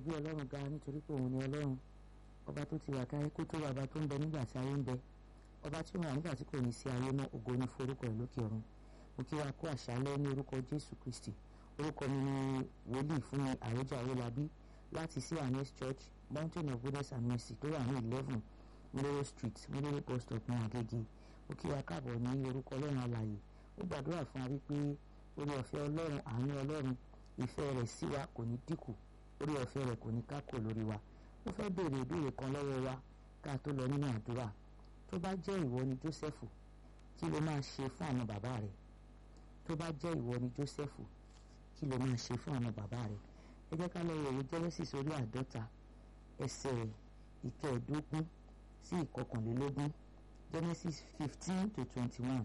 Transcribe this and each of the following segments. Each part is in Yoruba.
gbé ọlọ́run ga nítorí pé òun ni ọlọ́run ọba tó ti wà káyé kó tó wà ọba tó ń bẹ nígbà tí ayé ń bẹ ọba tí ó wà nígbà tí kò ní sí ayé náà ògo ní forúkọ ẹ̀ lókè ọ̀run mo kí wa kó àṣálẹ́ ní orúkọ jésù kristi orúkọ mi ni wòlíì fún mi àròjà owólabí láti sí anes church mountain of goodness and mercy tó wà ní eleven mlero street mlero bus stop ní agége mo kí wa káàbọ̀ ní orúkọ ọlọ́run alààyè ó gbàdúrà fún wa wípé orí ọ̀fẹ́ ọlọ́run àánú ọlọ́run ìfẹ́ rẹ̀ sí wa kò ní dínkù orí ọ̀fẹ́ rẹ̀ kò ní kákò lórí wa ó fẹ́ béèrè ìbéèrè kan lọ́wọ́ wa ká tó lọ nínú àdúrà tó bá jẹ́ ìwọ ni Jósẹ́fù kí ló máa ṣe fún àwọn bàbá rẹ̀ tó bá jẹ́ ìwọ ni Jósẹ́fù kí ló máa ṣe fún àwọn bàbá rẹ̀ ẹ jẹ́ ká lọ wo ìwé Genesis orí àádọ́ta ẹsẹ̀ ìkẹẹ̀ẹ́dógún sí ìkọkànlélógún Genesis fifteen to twenty one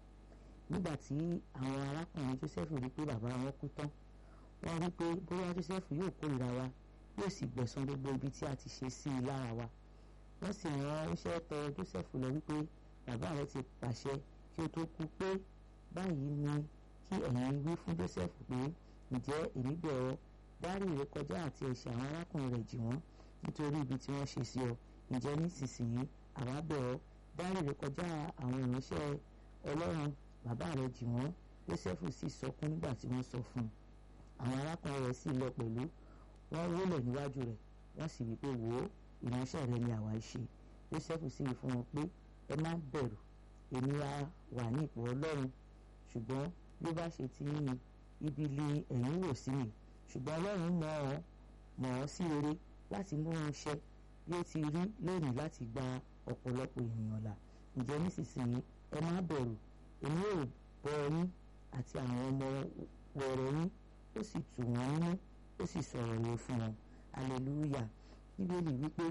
nígbà tí àwọn arákùnrin Jósẹ́fù rí pé bàbá wọn kú tán wọ́n rí pé bóyá Jósẹ́fù yóò kórìíra wa yóò sì gbẹ̀san gbogbo ibi tí a ti ṣe sí i lára wa wọ́n sì rán iṣẹ́ tọ Jósẹ́fù lọ wípé bàbá rẹ̀ ti pàṣẹ kí ó tó kú pé báyìí ni kí ẹ̀yin wí fún Jósẹ́fù pé ǹjẹ́ èmi bẹ̀ ọ́ dárí ìrékọjá àti ẹ̀ṣẹ̀ àwọn arákùnrin rẹ̀ jì wọ́n nítorí ibi tí wọ́n ṣe sí ọ ǹjẹ́ nísinsìnyí àwa bẹ̀ ọ́ dárí ìrékọjá àwọn ìránṣẹ́ Ọlọ́run bàbá rẹ̀ jì wọ́n Jósẹ́fù sì sọkún nígbà tí wọ́n sọ fún un àwọn arákùnrin rẹ̀ sì lọ pẹ̀lú wọ́n wólẹ̀ níwájú rẹ̀ wọ́n sì wí pé wò ó ìránṣẹ́ rẹ ni àwa ṣe Jósẹ́fù sì wí fún wọn pé ẹ má bẹ̀rù èmi á wà ní ipò Ọlọ́run ṣùgbọ́n bí ó bá ṣe ti yín ibi lé ẹ̀yin wò sí mi ṣùgbọ́n Ọlọ́run mọ̀ ọ́ mọ̀ ọ́ sí rere láti mú un ṣẹ bí ó ti rí lónìí láti gba ọ̀pọ̀lọpọ̀ ènìyàn là ǹjẹ́ nísinsìnyí ẹ má bẹ̀rù èmi ò bọ́ yín àti àwọn ọmọ wẹ̀rẹ̀ yín ó sì tù wọ́n nínú ó sì sọ̀rọ̀ rẹ̀ fún wọn hallelujah bíbélì wípé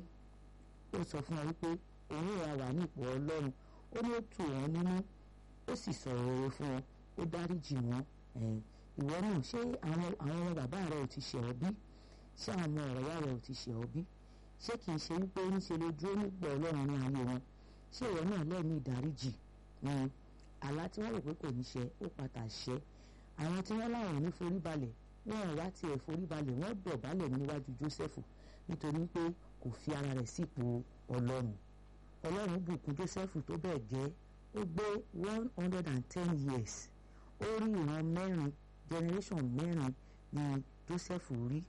ó sọ fún wọn wípé òun ìwà wà ní ipò ọlọ́run ó ní ó tù wọ́n nínú ó sì sọ̀rọ̀ rẹ̀ fún wọn ó dáríjì wọ́n ìwọ náà ṣé àwọn àwọn ọmọ bàbá rẹ ò ti ṣẹ̀ ọ́ bí ṣé àwọn ọmọ ọ̀rọ̀ rẹ ò ti ṣẹ̀ ọ́ bí ṣé kì í ṣe wípé níṣe ló dúró nípò ọlọ́run ní ayé wọn ṣé ìwọ náà lẹ́ẹ̀mí ìdáríjì àlá tí wọ́n rò pé kò ní ṣẹ ó padà ṣẹ àwọn tí wọ́n láwọn ò ní forí balẹ̀ wọn ò wá tiẹ̀ forí balẹ̀ wọ́n dọ̀bálẹ̀ níwájú Jósẹ́fù nítorí pé kò fi ara rẹ̀ sípò ọlọ́run ọlọ́run bùkún Jósẹ́fù tó bẹ́ẹ̀ gẹ́ ó gbé one hundred and ten years ó rí ìran mẹ́rin generation mẹ́rin ni Jósẹ́fù rí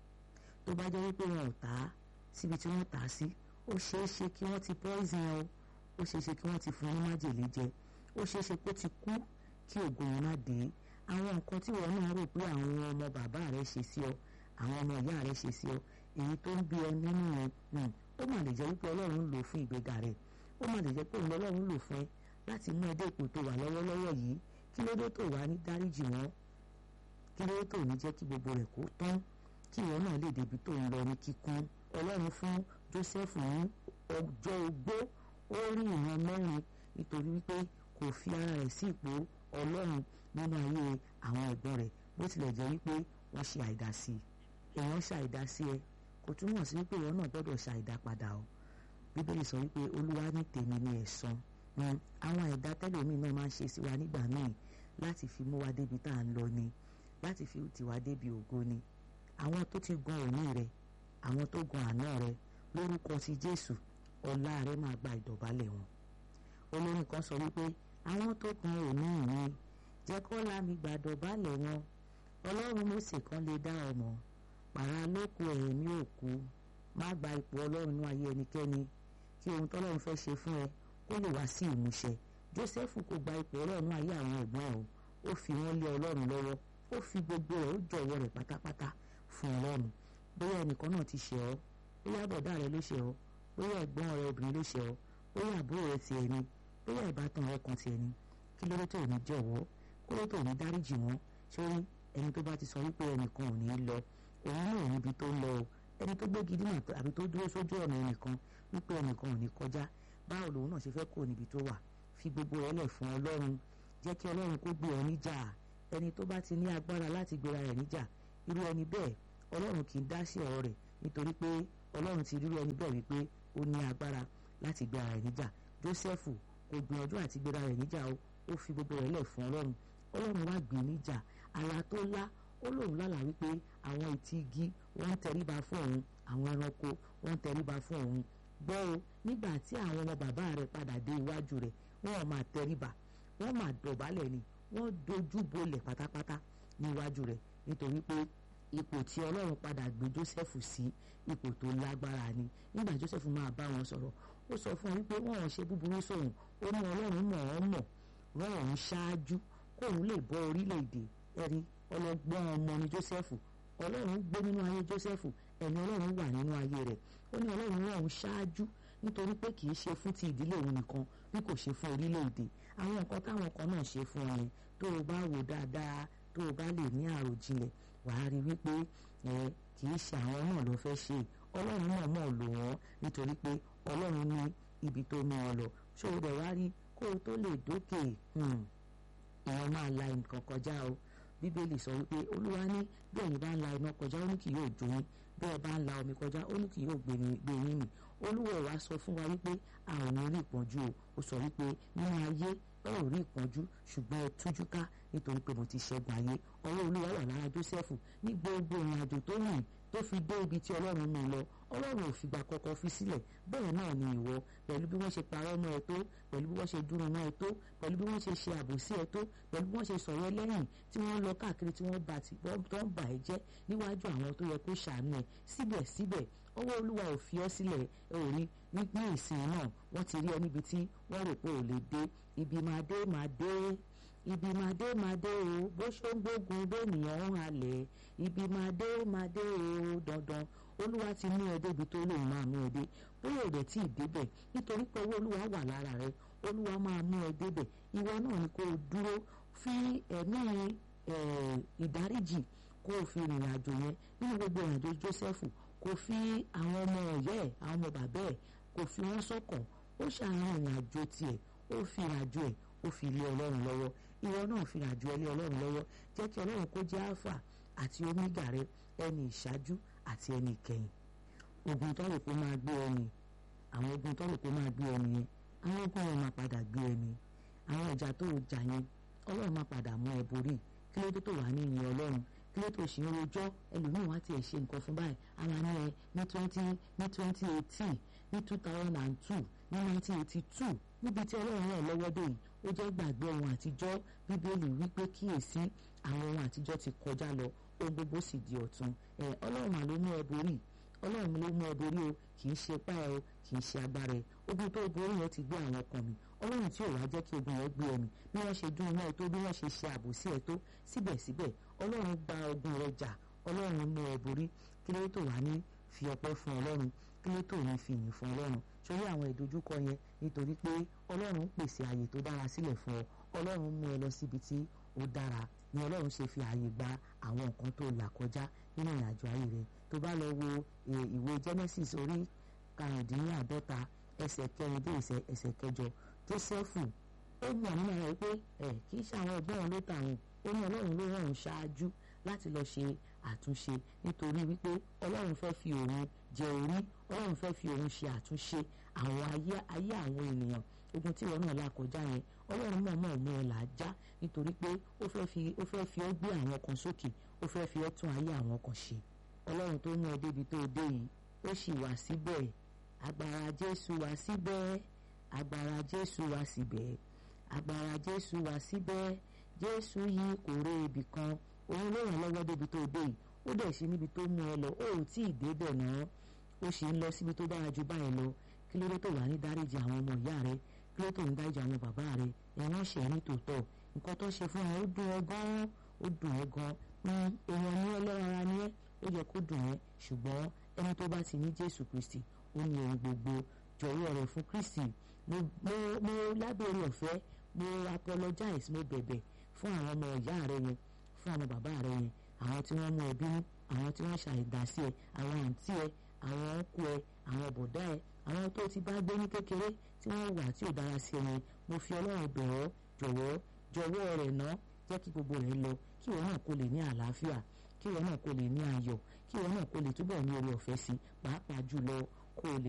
tó bá jẹ́ wípé wọn ò tà á síbi tí wọ́n tà á sí ó ṣeé ṣe kí wọ́n ti poison o ó ṣeé ṣe kí wọ́n ti fún un ní májèlé jẹ ó ṣeé ṣe kó ti kú kí ògo yẹn má dé àwọn nǹkan tí wọn náà rò pé àwọn ọmọ bàbá rẹ ṣe sí ọ àwọn ọmọ ìyá rẹ ṣe sí ọ èyí tó ń bí ọ nínú yẹn ó mà lè jẹ́ wípé ọlọ́run ń lò fún ìgbéga rẹ ó mà lè jẹ́ pé ọlọ́run ń lò fún ẹ láti mú ẹ dé ipò tó wà lọ́wọ́lọ́wọ́ yìí kí ló dé tó wà ní dáríjì wọn kí ló dé tó ní jẹ́ kí gbogbo rẹ̀ kó tán kí ìwọ náà lè débi tó ń lọ ní kíkún ọlọ́run fún Jósẹ́fù ní ọjọ́ ogbó ó rí ìran mẹ́rin nítorí wípé kò fi ara rẹ̀ sí ipò ọlọ́run nínú ayé àwọn ẹ̀gbọ́n rẹ̀ bó tilẹ̀ jẹ́ wípé wọ́n ṣe àìdásí èèyàn ṣàìdásí ẹ kò túmọ̀ sí wípé ìwọ náà gbọ́dọ̀ ṣàìdá padà o bíbélì sọ wípé olúwa ní tèmi ní ẹ̀san àwọn ẹ̀dá tẹ́lẹ̀mí náà máa ń ṣe sí wa nígbà míì láti fi mú wa débi tá à ń lọ ni láti fi tì wá débi ògo ni àwọn tó ti gun òní rẹ àwọn tó gun àná rẹ lórúkọ ti Jésù ọlá rẹ máa gba ìdọ̀bálẹ̀ wọn olórin kan sọ wípé àwọn tó gun òní mi jẹ́ kó lámì gbàdọ̀ balẹ̀ wọn ọlọ́run Mósè kan lè dá ọmọ pàrà lóko ẹ̀mí òkú má gba ipò ọlọ́run ní ayé ẹnikẹ́ni kí ohun tọ́lọ́run fẹ́ ṣe fún ẹ kó lè wá sí ìmúṣẹ Jósẹ́fù kò gba ipò ọlọ́run ní ayé àwọn ẹ̀gbọ́n ẹ̀ o ó fi wọ́n lé ọlọ́run lọ́wọ́ ó fi gbogbo rẹ̀ ó jọ̀wọ́ rẹ̀ pátápátá fún ọlọ́run bóyá ẹnìkan náà ti ṣe ọ́ bóyá bọ̀dá rẹ ló ṣe ọ́ bóyá ẹ̀gbọ́n rẹ obìnrin ló ṣe ọ́ bóyá àbúrò rẹ tiẹ̀ ni bóyá ìbátan rẹ kan tiẹ̀ ni kí ló dé tó ní jọ̀wọ́ kó ló tó ní dáríjì wọn sórí ẹni tó bá ti sọ wípé ẹnìkan ò ní lọ òun náà níbi tó ń lọ o ẹni tó gbé gidi náà àbí tó dúró sójú ọ̀nà ẹnìkan wípé ẹnìkan ò ní kọjá báwo lòun náà ṣe fẹ́ kó níbi tó wà fi gbogbo rẹ̀ lẹ̀ fún ọlọ́run jẹ́ kí ọlọ́run kó gbé ọ níjà ẹni tó bá ti ní agbára láti gbéra rẹ̀ níjà irú ẹni bẹ́ẹ̀ ọlọ́run kì í dá sí ọ̀rọ̀ rẹ̀ nítorí pé ọlọ́run ti rírú ẹni bẹ́ẹ̀ wípé ó ní agbára láti gbéra rẹ̀ níjà Jósẹ́fù kò gbìyànjú àti gbéra rẹ̀ níjà o ó fi gbogbo rẹ̀ lẹ̀ fún ọlọ́run ọlọ́run wá gbé níjà àlá tó lá ó lóun lálàá wípé àwọn etí igi wọ́n ń tẹríba fún òun àwọn ẹranko wọ́n ń tẹríba fún òun gbọ́ o nígbà tí àwọn ọmọ bàbá rẹ̀ padà dé iwájú rẹ̀ wọ́n máa tẹríba wọ́n máa dọ̀bálẹ̀ ni wọ́n dojú bolẹ̀ pátápátá níwájú rẹ̀ nítorí pé ipò tí ọlọ́run padà gbé Jósẹ́fù sí ipò tó lágbára ni nígbà Jósẹ́fù máa bá wọn sọ̀rọ̀ ó sọ fún wọn wípé wọn ò ṣe búburú sóhun ó ní ọlọ́run mọ̀ ọ́n mọ̀ rán òun ṣáájú kóun lè bọ́ orílẹ̀-èdè ẹ̀rí ọlọ́gbọ́n ọmọ ni Jósẹ́fù ọlọ́run gbé nínú ayé Jósẹ́fù ẹ̀mí ọlọ́run wà nínú ayé rẹ̀ ó ní ọlọ́run rán òun ṣáájú nítorí pé kì í ṣe fún ti ìdílé òun nìkan bí kò ṣe fún orílẹ̀-èdè àwọn nǹkan táwọn kan náà ṣe fún ọ yẹn tó o bá wò dáadáa tó o bá lè ní àròjinlẹ̀ wàá rí wípé ẹ kì í ṣe àwọn náà ló fẹ́ ṣe ọlọ́run náà mọ̀ lò wọ́n nítorí pé ọlọ́run ní ibi tó mú ọ lọ ṣó o dẹ̀ wá rí kó o tó lè dókè èèyàn máa la nǹkan kọjá o bíbélì sọ wípé olúwa ní bí ẹ̀yin bá ń la iná kọjá ó ní kì yóò jó yín bí ẹ bá ń la omi kọjá ó ní kì yóò gbé yín mì olúwa wa sọ fún wa wípé a ò ní rí ìpọ́njú o ó sọ wípé nínú ayé ẹ ò rí ìpọ́njú ṣùgbọ́n ẹ tújú ká nítorí pé mo ti ṣẹ́gun ayé ọwọ́ olúwa wà lára jósẹ́fù ní gbogbo ìrìn àjò tó rìn tó fi dé ibi tí ọlọ́run mú lọ ọlọ́run ò fìgbà kọ́kọ́ fi sílẹ̀ bẹ́ẹ̀ náà ni ìwọ pẹ̀lú bí wọ́n ṣe parọ́ mọ́ ẹ tó pẹ̀lú bí wọ́n ṣe dúró mọ́ ẹ tó pẹ̀lú bí wọ́n ṣe ṣe àbòsí ẹ tó pẹ̀lú bí wọ́n ṣe sọ̀rọ̀ lẹ́yìn tí wọ́n lọ káàkiri tí wọ́n bà tí tó ń bà ẹ́ jẹ́ níwájú àwọn tó yẹ kó ṣàánú ẹ síbẹ̀síbẹ̀ ọwọ́ olúwa ò fi ọ́ sílẹ̀ ẹ ò rí ní ìsìn náà wọ́n ti rí ẹ níbi tí wọ́n rò pé ò lè dé ibi máa dé máa dé ibi máa dé máa dé o bó ṣó ń gbógun bẹ́ẹ̀nìyàn ń halẹ̀ ibi máa dé máa dé o dandan olúwa ti mú ẹ débi tó lòun máa mú ẹ dé bóyá ò dẹ̀ tí ì débẹ̀ nítorí pé owó olúwa wà lára rẹ olúwa máa mú ẹ débẹ̀ ìwọ náà ni kó o dúró fi ẹ̀mí ìdáríjì kó o fi rìnrìn àjò yẹn nínú gbogbo ìrìnàjò Jósẹ́fù kò fi àwọn ọmọ ọ̀yẹ́ ẹ̀ àwọn ọmọ bàbá ẹ̀ kò fi wọ́n sọ́kàn ó ṣàwọn ìrìn àjò tiẹ̀ ó fi ìrìn àjò ẹ̀ ó fi ilé ọlọ́run lọ́wọ́ ìwọ náà fi ìrìn àjò ẹ̀ lé ọlọ́run lọ́wọ́ jẹ́ kí ọlọ́run kó jẹ́ alpha àti omega rẹ ẹni ìṣáájú àti ẹni ìkẹyìn ogun tó rò pé máa gbé ẹni àwọn ogun tó rò pé máa gbé ẹni yẹn àwọn ogun yẹn máa padà gbé ẹni àwọn ìjà tó jà yẹn ọlọ́run máa padà mú ẹ borí kí ló dé tó wà ní ìyẹn ọlọ́run kí ló tó ṣe ń rojọ́ ẹlòmíín wá tiẹ̀ ṣe nǹkan fún báyìí ara ní ẹ ní twenty ní twenty eighteen ní two thousand and two ní nineteen eighty two níbi tí ọlọ́run rẹ̀ lọ́wọ́ dé yìí ó jẹ́ gbàgbé ohun àtijọ́ bíbélì wípé kíyèsí àwọn ohun àtijọ́ ti kọjá lọ ohun gbogbo sì di ọ̀tun ẹ ọlọ́run àló mú ẹ borí ọlọ́run ló mú ẹ borí o kì í ṣe pa ẹ o kì í ṣe agbára ẹ ogun tó borí yẹn ti gbé àwọn ọkàn mi ọlọ́run tí ò wá jẹ́ kí ogun yẹn gbé ẹ̀mí bí wọ́n ṣe dún iná ẹ tó bí wọ́n ṣe ṣe àbòsí ẹ tó síbẹ̀síbẹ̀ ọlọ́run gba ogun rẹ jà ọlọ́run mú ẹ borí kí ló tó wà ní fi ọpẹ́ fún ọlọ́run kí ló tó ní fi yìn fún ọlọ́run sórí àwọn ìdojúkọ yẹn nítorí pé ọlọ́run pèsè àyè tó dára sílẹ̀ fún ọ ọlọ́run mú ẹ lọ síbi tí ó dára ni ọlọ́run ṣe fi àyè gba àwọn nǹkan tó là kọjá nínú ìrìnàjò ayé rẹ tó bá lọ wo ìwé Genesis orí karùndínláàdọ́ta ẹsẹ̀ kẹrin dé ẹsẹ̀ kẹjọ Jósẹ́fù ó mọ̀ nínú ara rẹ pé ẹ kì í ṣe àwọn ẹgbẹ́ wọn ló tà wọn ó ní ọlọ́run ló rán òun ṣáájú láti lọ ṣe àtúnṣe nítorí wípé ọlọ́run fẹ́ fi òun jẹ orí ọlọ́run fẹ́ fi òun ṣe àtúnṣe àwọn ayé ayé àwọn ènìyàn ogun tí ìwọ náà là kọjá yẹn ọlọ́run mọ̀ mọ̀ mú ẹ là á já nítorí pé ó fẹ́ fi ó fẹ́ fi ọ́ gbé àwọn kan sókè ó fẹ́ fi ọ́ tún ayé àwọn kan ṣe ọlọ́run tó mú ẹ débi tó dé yìí ó sì wà síbẹ̀ agbára jésù wà síbẹ̀ agbára jésù wà síbẹ̀ agbára jésù wà síbẹ̀ jésù yìí kò ré ibì kan òun ló ràn lọ́wọ́ débi tó dé yìí ó dẹ̀ ṣe níbi tó mú ẹ lọ ó ò tí ì débẹ̀ náà ó sì ń lọ síbi tó dára ju báyìí lọ kí ló dé tó wà ní dáríjì àwọn ọmọ ìyá rẹ kí ló tó ń dáríjì àwọn bàbá rẹ ẹ̀wọ̀n ṣe ní tòótọ́ nǹkan tó ṣe fún ẹ ó dùn ẹ gan ó dùn ẹ gan èèyàn ní ẹlẹ́ran ara ní ẹ ó yẹ kó dùn ẹ ṣùgbọ́n ẹni tó bá ti ní Jésù Kristi ó ní ohun gbogbo jọ̀wọ́ rẹ̀ fún Kristi mo mo mo lábẹ́ orí ọ̀fẹ́ mo apologize mo bẹ̀bẹ̀ fún àwọn ọmọ ìyá rẹ yẹn fún àwọn bàbá rẹ yẹn àwọn tí wọ́n mú ẹ bínú àwọn tí wọ́n ṣàìdásí ẹ àwọn àǹtí ẹ àwọn ọkọ ẹ àwọn bọ̀dá ẹ àwọn tó ti bá gbé ní kékeré tí wọ́n wà tí ò dára sí ẹ yẹn mo fi ọlọ́run bẹ̀ ọ́ jọ̀wọ́ jọ̀wọ́ rẹ̀ ná jẹ́ kí gbogbo rẹ̀ lọ kí ìwọ náà kó lè ní àlàáfíà kí ìwọ náà kó lè ní ayọ̀ kí ìwọ náà kó lè túbọ̀ ní oore ọ̀fẹ́ sí pàápàá jùlọ kó lè